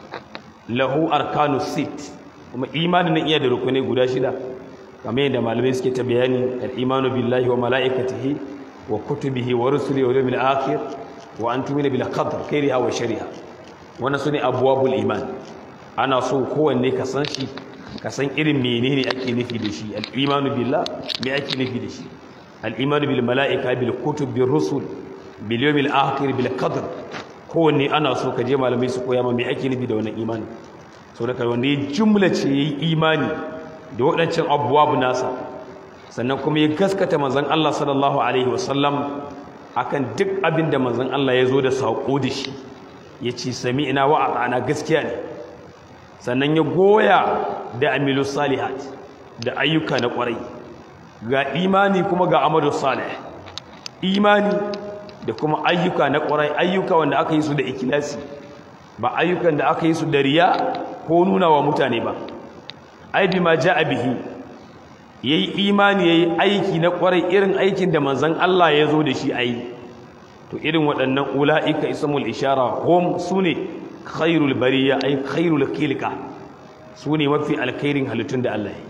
lahu arkanu sit kuma imanin nan iya da rukunai guda shida kamar yadda malamai suke ta bayani al-imanu billahi wa malaikatihi wa kutubihi wa rusulihi wa yawmil akhir wa an tumina bil qadr khairiha wa shariha wannan sune abwabul iman ana so kowanne ka san shi ka san irin menene ake nufi da shi al-imanu billah me ake nufi da shi al-imanu bil malaika bil kutub bir rusul bil yawmil akhir bil qadr kowanne ana so ka je malamai su koya ma me ake nufi da wannan imani so da kai wanda ya jumla ce yayi imani da waɗancan abwabu nasa sannan kuma ya gaskata manzon Allah sallallahu alaihi wasallam akan duk abin da manzon Allah ya zo da saƙo da shi ya ce sami'ina wa ata'ana gaskiya ne sannan ya goya da amilu salihat da ayyuka na ƙwarai ga imani kuma ga amadu salih imani da kuma ayyuka na ƙwarai ayyuka wanda aka yi su da ikilasi ba ayyukan da aka yi su da riya ko nuna wa mutane ba ai bi ma ja'a bihi yayi imani yayi aiki na ƙwarai irin aikin da manzon Allah ya zo da shi ayi to irin waɗannan ula'ika ismul ishara hum sune khairul bariya ay khairul khilqa sune mafi alkhairin halittun da Allah ya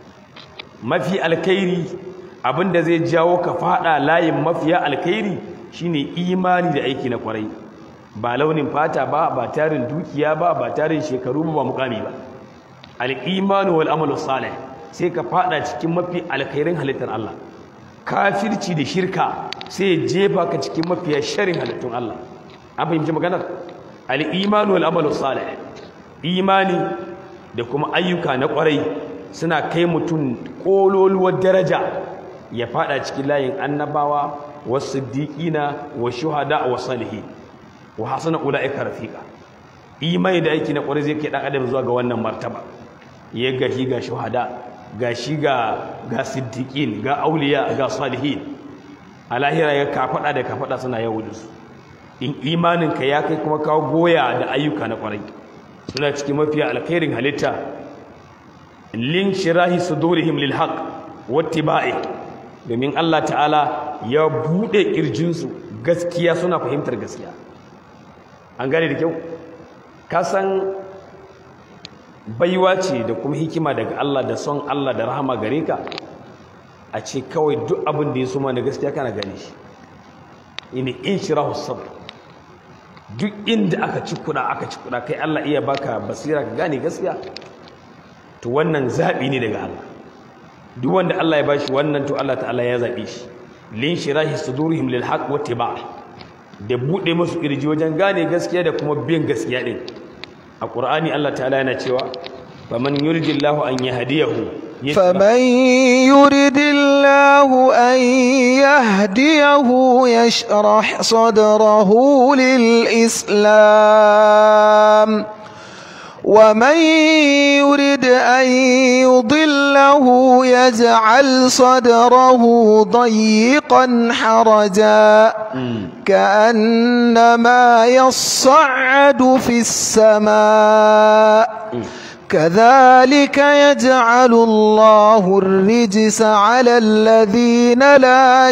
mafi alkhairi abinda zai jawo ka fada layin mafiya alkhairi shine imani da aiki na kwarai ba launin fata ba ba tarin dukiya ba ba tarin shekaru ba ba mukami ba al-imanu wal amalu salih sai ka fada cikin mafi alkhairin halittar Allah kafirci da shirka sai ya jefa ka cikin mafiya sharin halittun Allah an fahimci maganar al-imanu wal amalu salih imani da kuma ayyuka na kwarai suna kai mutum kololuwar daraja ya fada cikin layin annabawa wasu siddiqina wa shuhada wa salihin wa hasana ulaika rafiqa imani da aiki na kwarai zai kai dan adam zuwa ga wannan martaba ya gashi ga shuhada ga shi ga ga siddiqin ga auliya ga salihin a lahira ya kafada da kafada suna yawo da su in imaninka ya kai kuma kawo goya da ayyuka na kwarai suna cikin mafiya alkhairin halitta lin shirahi sudurihim lil haqq wattiba'i domin Allah ta'ala ya bude kirjinsu gaskiya suna fahimtar gaskiya an gane da kyau ka san baiwa ce da kuma hikima daga Allah da son Allah da rahama gare ka a ce kawai duk abin da ya suma da gaskiya kana gane shi ini in shirahu sabr duk inda aka ci kuɗa aka ci kuɗa kai Allah iya baka basira ka gane gaskiya to wannan zaɓi ne daga Allah duk wanda Allah ya bashi wannan to Allah ta'ala ya zaɓe shi lin shirahi sudurihim lil haqq wa tiba da bude musu kirji wajen gane gaskiya da kuma bin gaskiya din a Qur'ani Allah ta'ala yana cewa faman yuridillahu an yahdiyahu فمن يرد الله أن يهديه يشرح صدره للإسلام ومن يرد أن يضله يجعل صدره ضيقا حرجا كأنما يصعد في السماء كذلك يجعل الله الرجس على الذين لا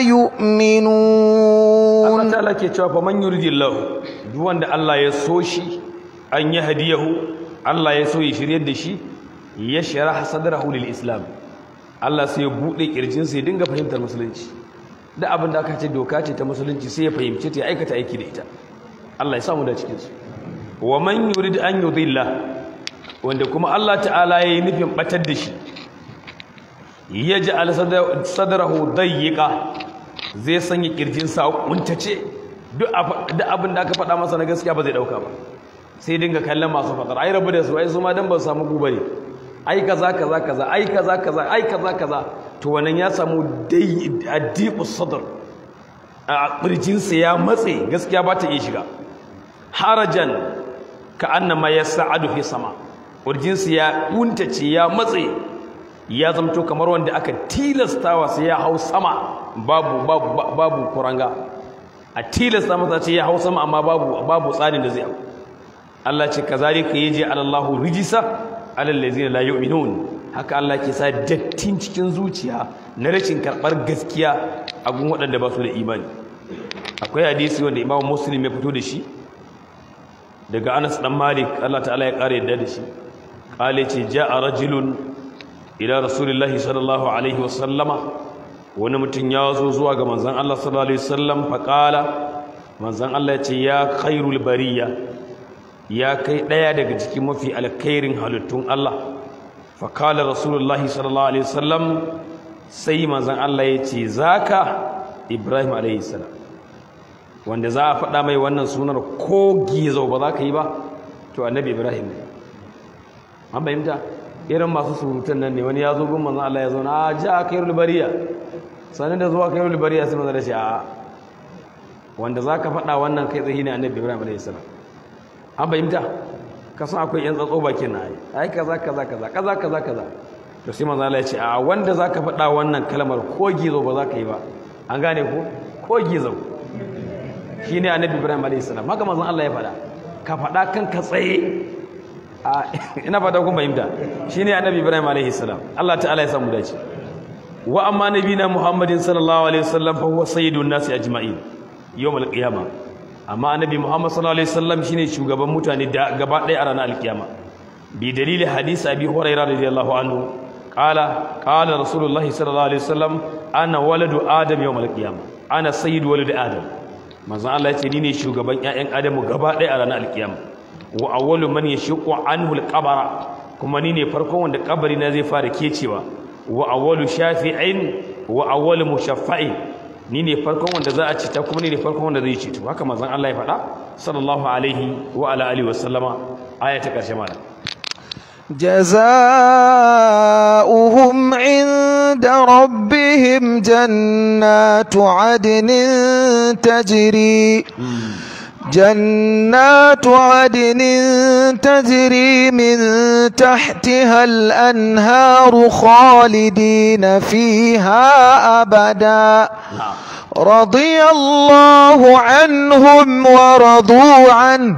يؤمنون Allah ta'ala ke cewa fa man yuridillahu duk wanda Allah ya so shi an yi hadiyahu Allah ya so ya shiryar da shi ya shara sadrahu lil islam Allah sai ya bude kirjin sa ya dinga fahimtar musulunci da abin da aka ce doka ce ta musulunci sai ya fahimce ta ya aikata aiki da ita Allah ya samu da cikin su wa man yurid an yudilla wanda kuma Allah ta'ala ya yi nufin batar da shi ya ji sadrahu dayyiqa zai sanya kirjinsa kuntace duk abin da aka faɗa masa na gaskiya ba zai ɗauka ba sai dinga kallon masu faɗar ai rabu da su ai su ma dan ba su samu guba ne ai kaza kaza kaza ai kaza kaza ai kaza kaza to wannan ya samu dai addiqu sadr a ƙirjinsa ya matse gaskiya ba ta iya shiga harajan ka annama yas'adu fi sama ƙirjinsa ya kuntace ya matse ya zamto kamar wanda aka tilastawa sai ya hau sama babu babu babu kuranga a tilasta masa ce ya hau sama amma babu babu tsarin da zai hau Allah ce kazalika yaji alallahu rijisa alal ladzina la yu'minun haka Allah ke sa dattin cikin zuciya na rashin karbar gaskiya a gun waɗanda ba su da imani akwai hadisi wanda Imam Muslim ya fito da shi daga Anas dan Malik Allah ta'ala ya kare yadda da shi kale ce ja'a rajulun ila rasulillahi sallallahu alaihi wasallama wani mutum ya zo zuwa ga manzon Allah sallallahu alaihi wasallam faqala manzon Allah ya ce ya khairul bariya ya kai daya daga cikin mafi alkhairin halittun Allah faqala rasulullahi sallallahu alaihi wasallam sai manzon Allah ya ce zaka Ibrahim alaihi salam wanda za a faɗa mai wannan sunar ko gizo ba za ka yi ba to annabi Ibrahim ne an bayyanta irin masu surutan nan ne wani ya zo gun manzon Allah ya zo na ja khairul bariya sanin da zuwa khairul bariya sai manzon Allah ya ce a wanda za ka faɗa wannan kai tsaye ne annabi Ibrahim alaihi salam an fahimta ka san akwai yan tsatso bakin na ai kaza kaza kaza kaza kaza kaza to sai manzo Allah ya ce a wanda zaka faɗa wannan kalmar ko gizo ba za ka yi ba an gane ko ko gizo shine annabi Ibrahim alayhi salam haka manzo Allah ya faɗa ka faɗa kan ka tsaye a ina fata kun fahimta shine annabi Ibrahim alayhi salam Allah ta'ala ya samu dace wa amma nabina Muhammadin sallallahu alaihi wasallam fa huwa sayyidun nasi ajma'in yawmal qiyamah amma annabi Muhammad sallallahu alaihi wasallam shine shugaban mutane da gaba ɗaya a ranar alkiyama bi dalili hadisi abi hurairah radiyallahu anhu qala qala rasulullah sallallahu alaihi wasallam ana waladu adam yawm alqiyama ana sayyidu walad adam manzon Allah yace ni ne shugaban ƴaƴan adamu gaba ɗaya a ranar alkiyama wa awwalu man yashqu anhu alqabara kuma ni ne farkon wanda kabari na zai fara kecewa wa awwalu shafi'in wa awwalu mushaffa'in ni ne farkon wanda za a cita kuma ni ne farkon wanda zai cito haka manzon Allah ya faɗa sallallahu alaihi wa ala alihi wa sallama aya ta karshe mana جزاؤهم عند ربهم جنات عدن تجري جنات عدن تجري من تحتها الأنهار خالدين فيها أبدا رضي الله عنهم ورضوا عنه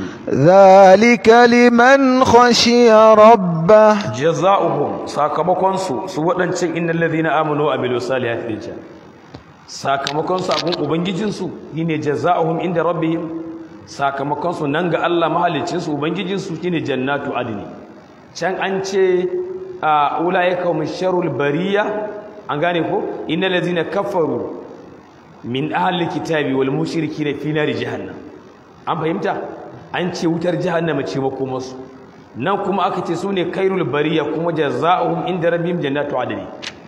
ذلك لمن خشي ربه جزاؤهم sakamakon su su waɗancan innal ladhina amanu wa amilus salihati din sakamakon su abun ubangijin su shine jazaohum inda rabbihim sakamakon su nan ga Allah mahalicin su ubangijin su shine jannatu adni can an ce a ulaika musharrul bariya an gane ko innal ladhina kafaru min ahli kitabi wal mushrikina fi nari jahannam an fahimta an ce wutar jahannama ce makomarsu nan kuma aka ce su ne kairul bariya kuma jazaohum inda rabbihim jannatu adni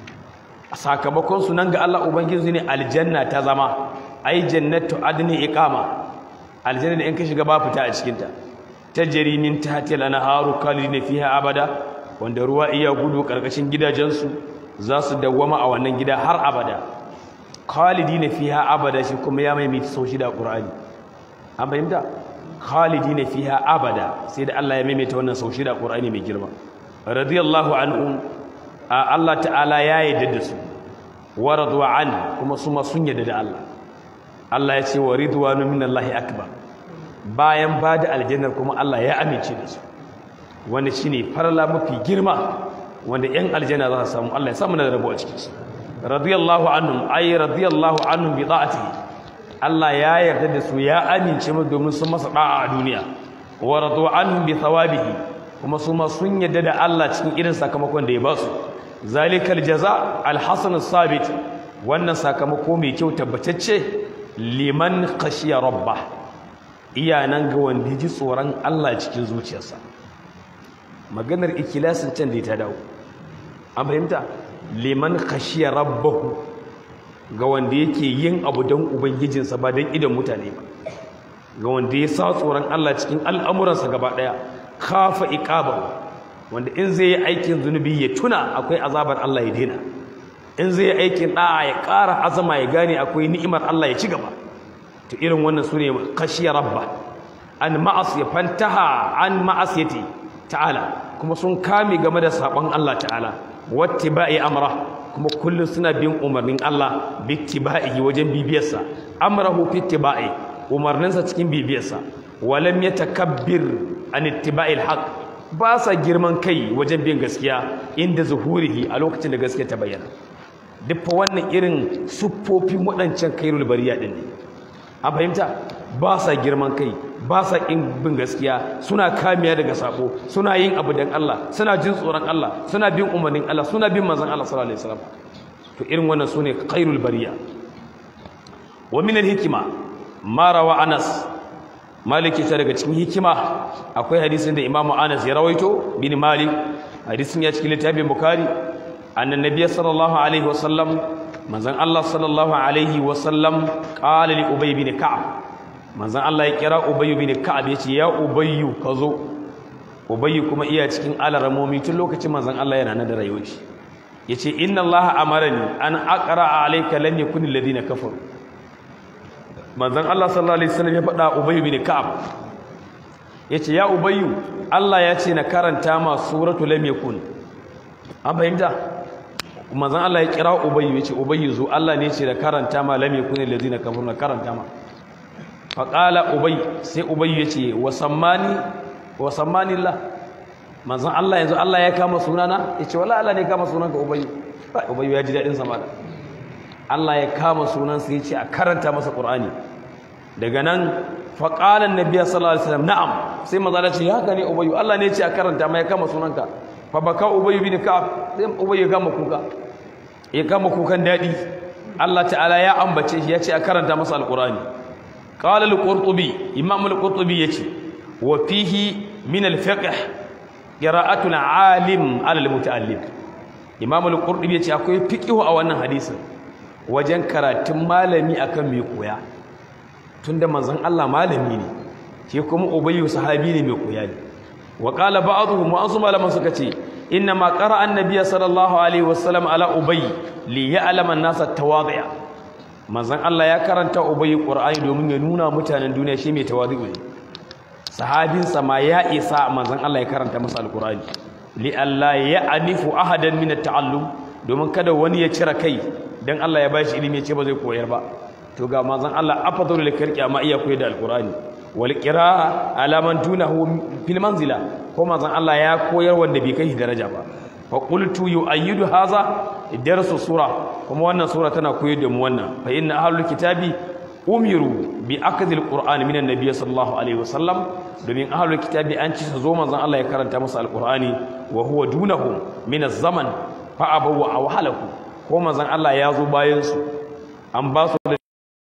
sakamakon su nan ga Allah ubangiji ne aljanna ta zama ai jannatu adni iqama aljanna da in ka shiga ba fita a cikin ta tajri min tahti al-anharu khalidina fiha abada wanda ruwa iya gudu karkashin gidajensu za su dawwama a wannan gida har abada khalidina fiha abada shi kuma ya maimaita sau shida qur'ani an fahimta khalidina fiha abada sai da Allah ya maimaita wannan sau shida qur'ani mai girma radiyallahu anhum Allah ta'ala ya yarda da su wa radwa an kuma su ma sun yarda da Allah Allah ya ce wa ridwanu minallahi akbar bayan ba da aljannar kuma Allah ya amince da su wanda shine farla mafi girma wanda yan aljanna za su samu Allah ya samu na rabo a cikin su radiyallahu anhum ay radiyallahu anhum bi ta'atihi Allah ya yarda da su ya amince mu domin sun masa da'a a duniya wa radu anhum bi thawabihi kuma su ma sun yarda da Allah cikin irin sakamakon da ya ba su zalikal jaza alhasan sabit wannan sakamako mai kyau tabbatacce liman khashiya rabba iya nan ga wanda ji tsoron Allah cikin zuciyarsa maganar ikilasin can da ta dawo an fahimta liman khashiya rabbahu ga wanda yake yin abu don ubangijinsa ba don idan mutane ba ga wanda ya sa tsoron Allah cikin al'amuransa gaba ɗaya kafa iqabahu wanda in zai yi aikin zunubi ya tuna akwai azabar Allah ya daina in zai yi aikin da'a ya ƙara azama ya gane akwai ni'imar Allah ya ci gaba to irin wannan sune khashiya rabba an ma'asiya fantaha an ma'asiyati ta'ala kuma sun kame game da sabon Allah ta'ala wattiba'i amra kuma kullum suna bin umarnin Allah bittiba'ihi wajen bibiyarsa amrahu fittiba'i umarninsa cikin bibiyarsa walam yatakabbir an ittiba'il haqq ba sa girman kai wajen bin gaskiya inda zuhurihi a lokacin da gaskiya ta bayyana duk wannan irin siffofin waɗancan kairul bariya din ne a fahimta ba sa girman kai ba sa ƙin bin gaskiya suna kamiya daga sabo suna yin abu dan Allah suna jin tsoron Allah suna bin umarnin Allah suna bin manzon Allah sallallahu alaihi wasallam to irin wannan sune khairul bariya wa min al-hikma ma rawa Anas Maliki ta daga cikin hikima akwai hadisin da Imam Anas ya rawaito bin Malik hadisin ya cikin littafin Bukhari annan nabiyyi sallallahu alaihi wasallam manzon Allah sallallahu alaihi wasallam qala li Ubay bin Ka'ab manzon Allah ya kira Ubay bin Ka'ab yace ya Ubay ka zo Ubay kuma iya cikin alaramomi tun lokacin manzon Allah yana nan da rayuwar shi yace inna Allah amarani an aqra alayka lam yakun alladhina kafaru manzon Allah sallallahu alaihi wasallam ya faɗa Ubay bin Ka'ab yace ya Ubay Allah ya ce na karanta ma suratu lam yakun an fahimta manzon Allah ya kira Ubay yace Ubay zo Allah ne ya ce da karanta ma lam yakun alladhina kafaru na karanta ma fa qala Ubay sai Ubay yace wa sammani wa sammani Allah manzon Allah yanzu Allah ya kama sunana yace wallahi Allah ne ya kama sunanka Ubay Ubay ya ji dadin sama Allah ya kama sunansa ya ce a karanta masa ƙur'ani daga nan faƙalan nabiya sallallahu alaihi wasallam na'am sai maza ce haka ne ubayyu Allah ne ya ce a karanta ma ya kama sunanka fa baka ubayyu bin ka'ab sai ubayyu ya kama kuka ya kama kukan dadi Allah ta'ala ya ambace shi ya ce a karanta masa alƙur'ani qala al-qurtubi imam al-qurtubi yace wa fihi min al-fiqh qira'atul alim ala al-muta'allim imam al-qurtubi yace akwai fiqh a wannan hadisin wajen karatun malami akan mai koya tunda manzon Allah malami ne shi kuma ubayyu sahabi ne mai koya ne wa qala ba'dhum wa asu malaman suka ce inna ma qara'a annabiy sallallahu alaihi wasallam ala ubay li ya'lama an-nasa tawadhi'a manzon Allah ya karanta ubayyu qur'ani domin ya nuna mutanen duniya shi mai tawadhi'u ne sahabin sa ma ya isa manzon Allah ya karanta masa alqur'ani li alla ya'nifu ahadan min at-ta'allum domin kada wani ya cire kai dan Allah ya bashi ilimi ya ce ba zai koyar ba to ga manzon Allah afdalu lil kirki amma iya koyar da alqur'ani wal qira'a ala man dunahu fil manzila ko manzon Allah ya koyar wanda bai kai daraja ba fa qultu yu'ayyidu hadha darsu sura kuma wannan sura tana koyar da mu wannan fa inna ahlul kitabi umiru bi akhdhi alqur'ani minan nabiy sallallahu alaihi wasallam domin ahlul kitabi an ci zo manzon Allah ya karanta musu alqur'ani wa huwa dunahum min az-zaman fa abawu awhalahu ko manzon Allah ya zo bayan su an ba su da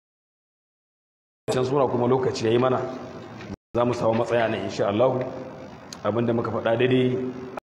can sura kuma lokaci yayi mana za mu samu matsaya ne insha Allah abinda muka faɗa daidai